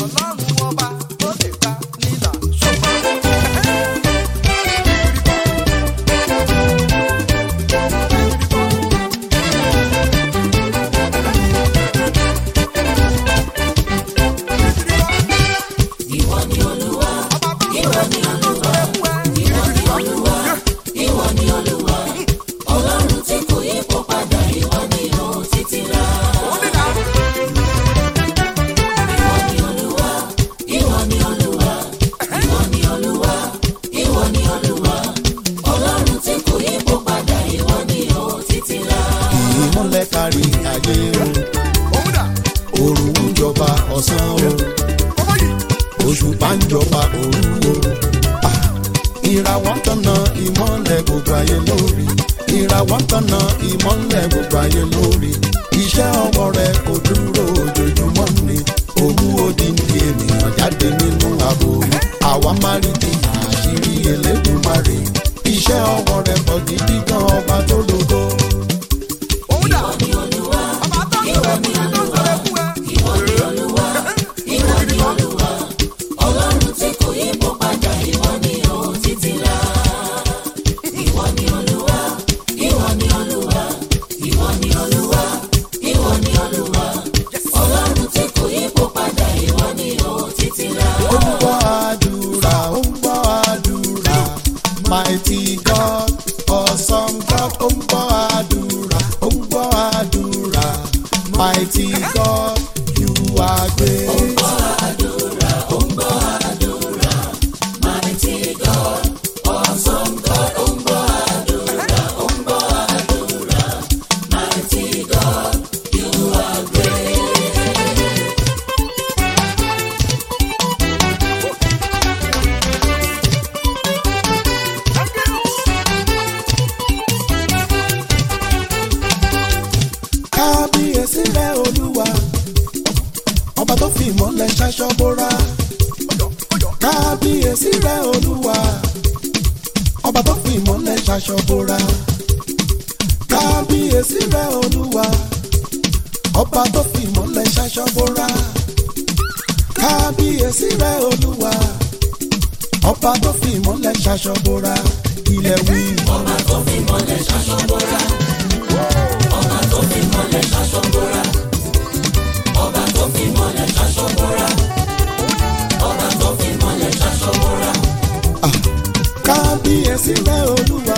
ọlọ́run ọba ó lè gbà nílà ṣùgbọ́n. Ìwọ ni Olúwa, ìwọ ni Olúwa, ìwọ ni Olúwa, ìwọ ni Olúwa. Ọlọ́run tí kò yípo padà, ìwọ ni ó títí láé. Ìwọ ni Olúwa, ìwọ ni Olúwa, ìwọ ni Olúwa, ìwọ ni Olúwa. Ọlọ́run tí kò yípo padà, ìwọ ni ó títí láé. ìmọ̀lẹ̀ kárí ayé o òrùn ń jọba ọ̀sán o òṣùpá ń jọba òru o Ah, ìràwọ̀ ń tọ̀nà ìmọ̀lẹ̀ gbogbo ayé lórí ìràwọ̀ ń tọ̀nà ìmọ̀lẹ̀ gbogbo ayé lórí iṣẹ́ ọwọ́ rẹ kò dúró ojoojúmọ́ ni òun odindi ènìyàn jáde nínú ààbò àwa máa rí di àṣírí Elédùmarè iṣẹ́ ọwọ́ rẹ pọ̀ gidi gan ọba tó lógo. Ìwọ ni Olúwa, ìwọ ni Olúwa, ìwọ ni Olúwa, ìwọ ni Olúwa. Ọlọ́run tí kò yípo padà, ìwọ ni ó títí láé. Ìwọ ni Olúwa, ìwọ ni Olúwa, ìwọ ni Olúwa, ìwọ ni Olúwa. Ọlọ́run tí kò yípo padà, ìwọ ni ó títí láé. ó ń gbọ́ àdúrà ó ń gbọ́ àdúrà mighty God awesome God ó ń gbọ́ àdúrà ó ń gbọ́ àdúrà mighty God you are great. Mighty God, awesome God, ó ń gbọ́ àdúrà, ó ń gbọ́ àdúrà. Mighty God, you are great. kábíyèsí rẹ olúwa ọba tó fi ìmọ̀lẹ̀ ṣaṣọ bóra kábíyèsí rẹ olúwa ọba tó fi ìmọ̀lẹ̀ ṣaṣọ bóra kábíyèsí rẹ olúwa ọba tó fi ìmọ̀lẹ̀ ṣaṣọ bóra kábíyèsí rẹ olúwa ọba tó fi ìmọ̀lẹ̀ ṣaṣọ bóra ilẹ̀ wí. Ọba tó fi mọ́lẹ̀ ṣaṣọ bóra. Ọba tó fi mọ́lẹ̀ ṣaṣọ bóra. Ọba tó fi mọ́lẹ̀ ṣaṣọ bóra. Ọba tó fi mọ́lẹ̀ ṣaṣọ bóra. kábíyèsí rẹ olúwa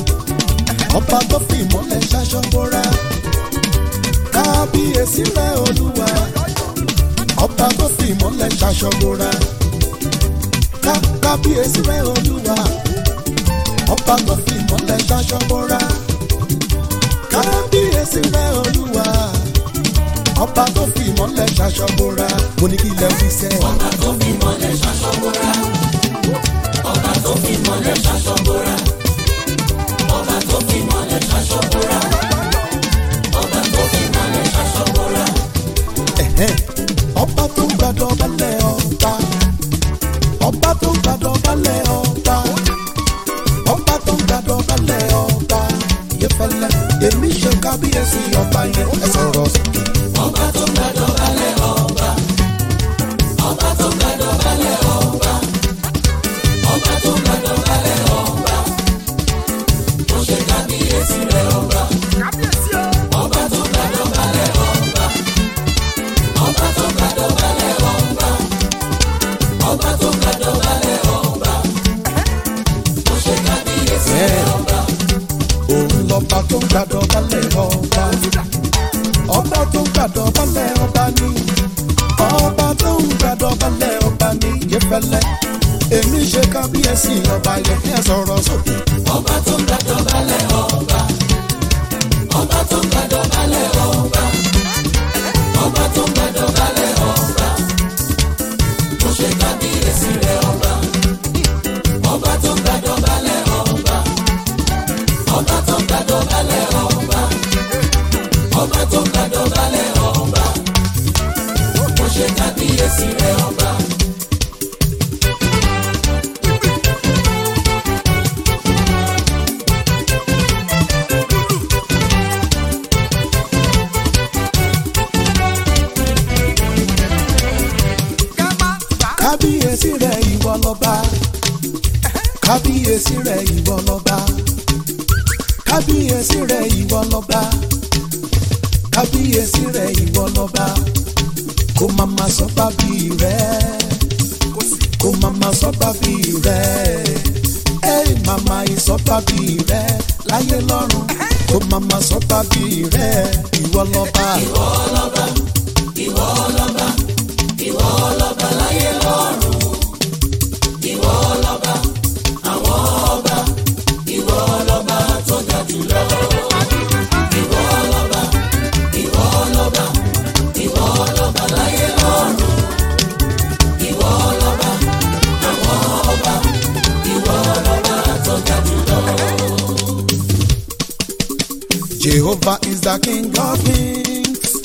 ọba tó fi ìmọ̀lẹ̀ ṣaṣọ bóra kábíyèsí rẹ olúwa ọba tó fi ìmọ̀lẹ̀ ṣaṣọ bóra Ká- kábíyèsí rẹ olúwa ọba tó fi ìmọ̀lẹ̀ ṣaṣọ bóra kábíyèsí rẹ olúwa ọba tó fi ìmọ̀lẹ̀ ṣaṣọ bóra mo ní kí ilẹ̀ fi sẹ́ Ọba tó fi mọ́lẹ̀ ṣaṣọ bóra. Ọba tó fi mọ́lẹ̀ ṣaṣọ bóra. Ọba tó fi mọ́lẹ̀ ṣaṣọ bóra. Ọba tó fi mọ́lẹ̀ ṣaṣọ bóra. Ẹ̀hẹ́n. ọba tó ń gbàdọ̀ balẹ̀ ọba ọba tó ń gbàdọ̀ balẹ̀ ọba ọba tó ń gbàdọ̀ balẹ̀ ọba ìyẹ́fẹ́lẹ́ èmi ṣe kábíyèsí ọba yẹn ẹ sọ̀rọ̀ sókè. Ọba tó gbàdọ̀ balẹ̀ ọba. Ọba tó gbàdọ̀ balẹ̀ ọba. Ọba tó gbàdọ̀ balẹ̀ ọba. Mo ṣe kábíyèsí rẹ̀ ọba. Ọba tó gbàdọ̀ balẹ̀ ọba. Ọba tó gbàdọ̀ balẹ̀ ọba. Ọba tó gbàdọ̀ balẹ̀ ọba. Mo ṣe kábíyèsí rẹ̀ ọba. òun lọ́ba tó ń gbàdọ̀ balẹ̀ ọba ọba tó ń gbàdọ̀ balẹ̀ ọba ní ọba tó ń gbàdọ̀ balẹ̀ ọba ní ìyẹ́fẹ́lẹ́ èmi ṣe kábíyèsí ọba yẹn ẹ sọ̀rọ̀ sókè. Ọba tó gbàdọ̀ balẹ̀ ọba. Ọba tó gbàdọ̀ balẹ̀ ọba. Ọba tó gbàdọ̀ balẹ̀ ọba. Mo ṣe kábíyèsí rẹ̀ ọba. Ọba tó gbàdọ̀ balẹ̀ ọba. Ọba tó gbàdọ̀ balẹ̀ ọba. Ọba tó gbàdọ̀ balẹ̀ ọba. Mo ṣe kábíyèsí rẹ̀ ọba. Ká má kábíyèsí rẹ̀ ìwọ lọ́ba kábíyèsí rẹ̀ ìwọ lọ́ba kábíyèsí rẹ̀ ìwọ lọ́ba kábíyèsí rẹ̀ ìwọ lọ́ba kó má má sọ bábí rẹ̀ kó má má sọ bábí rẹ̀ ẹ màmá ìsọ bábí rẹ̀ láyé lọ́run kó má má sọ bábí rẹ̀ ìwọ lọ́ba. Jehovah is the King of Kings.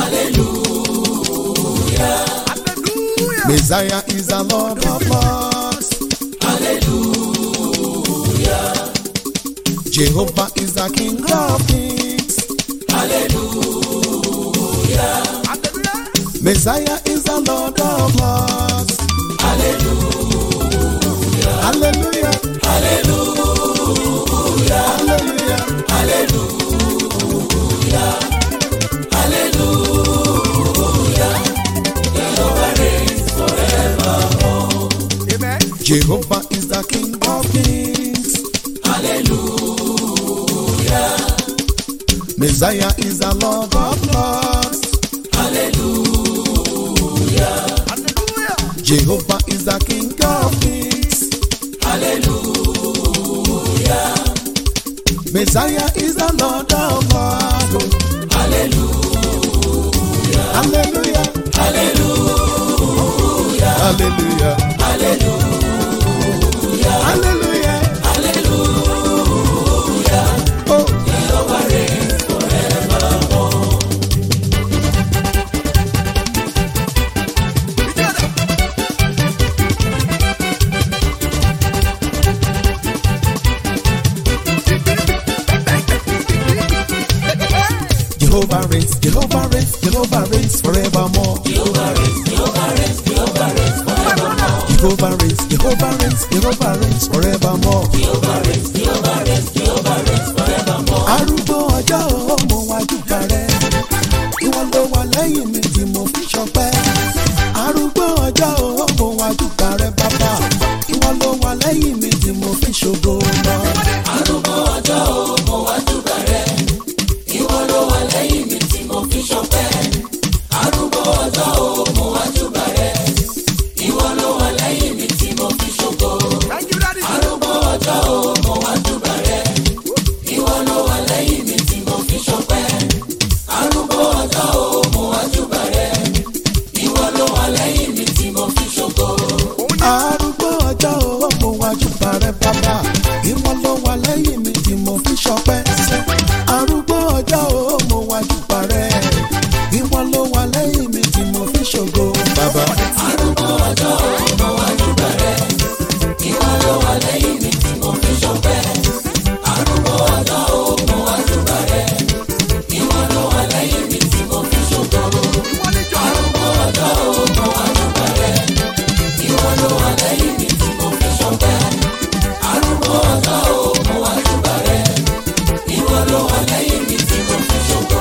Hallelujah. Messiah is the Lord of Lords. Hallelujah. Jehovah is the King of Kings. Hallelujah. Messiah is the Lord of Lords. Hallelujah. Hallelujah. Hallelujah. Amen. Jehovah is the King of Kings. Hallelujah. Messiah is the Lord of Lords. Hallelujah. Jehovah is the King of Kings. Hallelujah. Messiah is the Lord of Lords. Hallelujah. Hallelujah. Hallelujah. Hallelujah. Hallelujah. Hallelujah. Hallelujah. Oh, Jehovah reigns forevermore. Jehovah reigns, Jehovah reigns, Jehovah reigns forevermore. Jehovah reigns, Jehovah reigns, Jehovah reigns forevermore. Jehovah reigns, Jehovah reigns, Jehovah reigns forevermore. Jehovah reigns, Jehovah reigns, Jehovah reigns forevermore. Arúgbó ọjọ́ ọmọ wájúkà rẹ̀, ìwọ ló wà lẹ́yìn mi tí mo fi ṣọpẹ́. Arúgbó ọjọ́ ọmọ wájúkà rẹ̀ bàbá, ìwọ ló wà lẹ́yìn mi tí mo fi ṣògo lọ. Arúgbó ọjọ́ o, mo wá júbà rẹ̀. Ìwọ ló wà lẹ́yìn mi tí mo fi ṣọpẹ́. Arúgbó ọjọ́ o, mo wá júbà rẹ̀. Ìwọ ló wà lẹ́yìn mi tí mo fi ṣògo. Arúgbó ọjọ́ o, mo wá júbà rẹ̀. Ìwọ ló wà lẹ́yìn mi tí mo fi ṣọpẹ́. Arúgbó ọjọ́ o, mo wá júbà rẹ̀. Ìwọ ló wà lẹ́yìn mi tí mo fi ṣògo. Arúgbó ọjọ́ ọmọ wájúkà rẹ̀ bàbá, ìwọ ló wà lẹ́yìn mi tí mo fi ṣọpẹ́. Arúgbó ọjọ́ ọmọ wájúkà rẹ̀, ìwọ ló wà lẹ́yìn mi tí mo fi ṣògo. Bàbá. Arúgbó ọjọ́ o, mo wá júbà rẹ̀. Ìwọ ló wà lẹ́yìn mi tí mo fi ṣọpẹ́. Arúgbó ọjọ́ o, mo wá júbà rẹ̀. Ìwọ ló wà lẹ́yìn mi tí mo fi ṣògo. Arúgbó ọjọ́ o, mo wá júbà rẹ̀. Ìwọ ló wà lẹ́yìn mi tí mo fi ṣọpẹ́. Arúgbó ọjọ́ o, mo wá júbà rẹ̀. Ìwọ ló wà lẹ́yìn mi tí mo fi ṣògo.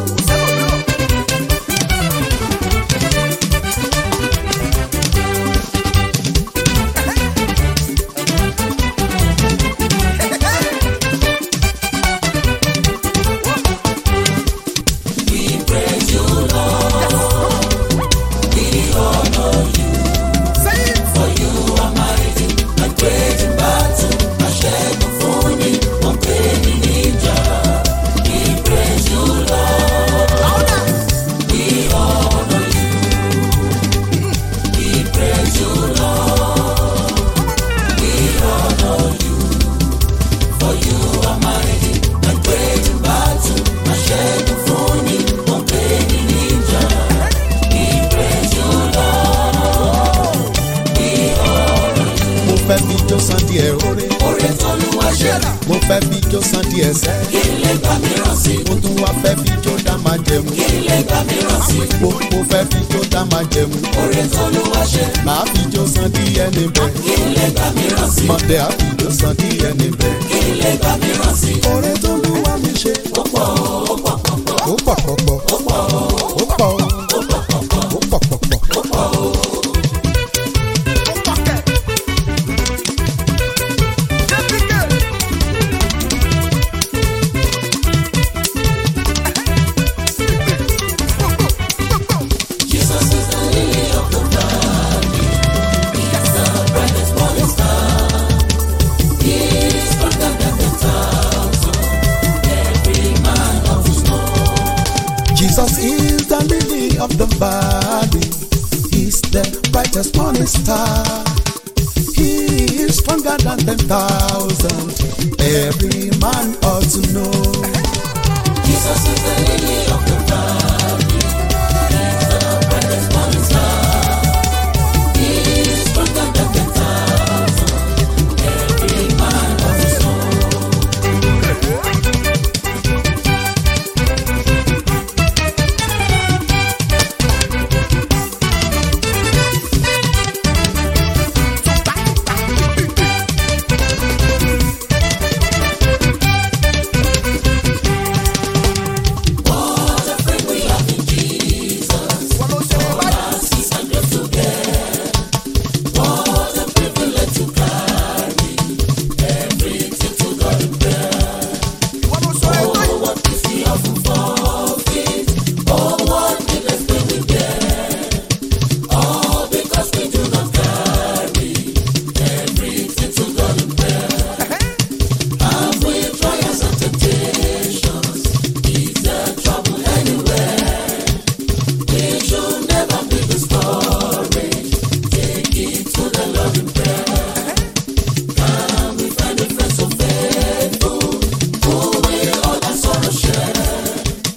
We praise you, Lord. We honor you. For you are mighty and great in battle. Aṣẹ́gun fún ni, wọ́n pè mí níjà. We praise you, Lord. We honor you. We praise you, Lord. We honor you. For you are mighty and great in battle. Aṣẹ́gun fún ni, wọ́n pè mí níjà. We praise you, Lord. We honor you. mo fẹ́ fi jó san díẹ̀ oore. Oore t'Olúwa ṣe, mo fẹ́ fi jó san díẹ̀ sẹ́. kí n lè gbà mìíràn sí. mo tún wá fẹ́ fi jó dá máa jẹun. Kí n lè gbà mìíràn sí. mo mo fẹ́ fi jó dá dá máa jẹmu. oore tó ló wá ṣe màá fi jó san díẹ̀ níbẹ̀. kí n lè gbà mìíràn sí mọ̀dẹ́ á fi jó san díẹ̀ níbẹ̀. kí n lè gbà mìíràn sí oore tó ló wá mi ṣe. ó pọ̀ ó pọ̀ pọ̀pọ̀ ó pọ̀ pọ̀pọ̀. ó pọ̀ ó pọ̀ ó pọ̀ pọ̀pọ̀ ó pọ̀ pọ̀pọ̀. ó pọ̀ ó. Jesus is the lily of the valley. He is the brightest morning star. He is stronger than the thousand. Every man of his own. Jesus is the lily of the valley. He's the brightest morning star. He is stronger than ten thousand. Every man ought to know. Jesus is the lily of the valley. He is the brightest morning star. He is stronger than the thousand. Every man of his own. What a friend we have in Jesus. All our sins and griefs to bear. What a privilege to carry everything to God in prayer. Oh, what peace we often forfeit. Oh, what needless pain we bear. All because we do not carry everything to God in prayer. Have we trials and temptations? Is there trouble anywhere? We should never be discouraged. Take it to the Lord in prayer. Can we find a friend so faithful who will all our sorrow share?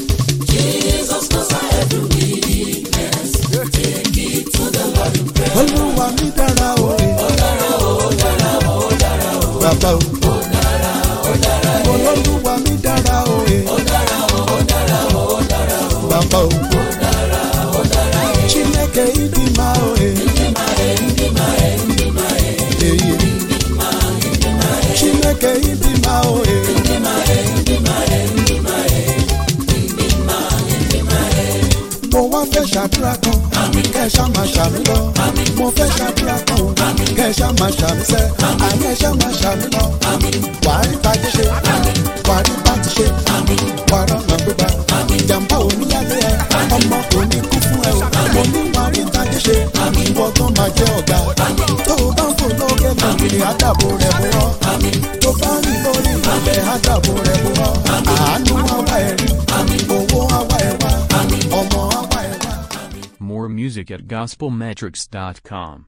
Jesus knows our every weakness. Take it to the Lord in prayer. Olúwa mi dára o. Ó dára o, ó dára o, ó dára o. Bàbá o. Ó dára o, ó dára o. Olúwa mi dára o. Ó dára o, ó dára o, ó dára o. Bàbá o. Ó dára o, ó dára o. Chineke ịdị mma o. Ịdị mma e, ịdị mma e, ịdị mma e. Eyi. Ịdị mma, ịdị mma e. Chineke ịdị mma o. Ịdị mma e, ịdị mma e, ịdị mma e. Ịdị mma, ịdị mma e. Mo wá fẹ́ ṣàdúrà kan. Kẹ́ ẹ ṣá máa ṣàmì lọ. Mo fẹ́ ṣàdúrà kan. Kẹ́ ẹ ṣá máa ṣàmì sẹ́. Àní ẹ ṣá máa ṣàmì lọ. Wàá rí tajé ṣe. Wàá rí bàtí ṣe. Wàá rọ̀nà gbégbá. Ìjàmbá oníyàlẹ́ ẹ. Ọmọ kò ní kú fún ẹ o. Mo ní wàá rí tajé ṣe. Ìwọ tó máa jẹ́ ọ̀gá. Tó o bá ń fò lókè lòkè àdàbò rẹ̀ bọ̀ ọ́. Tó bá rìn lórí ilẹ̀ àdàbò rẹ̀ bọ̀ ọ́. Àánú àwa ẹ̀ rí. Owó àwa ẹ̀ wá. Ọmọ àwa ẹ̀ wá. More music at gospelmetrics.com.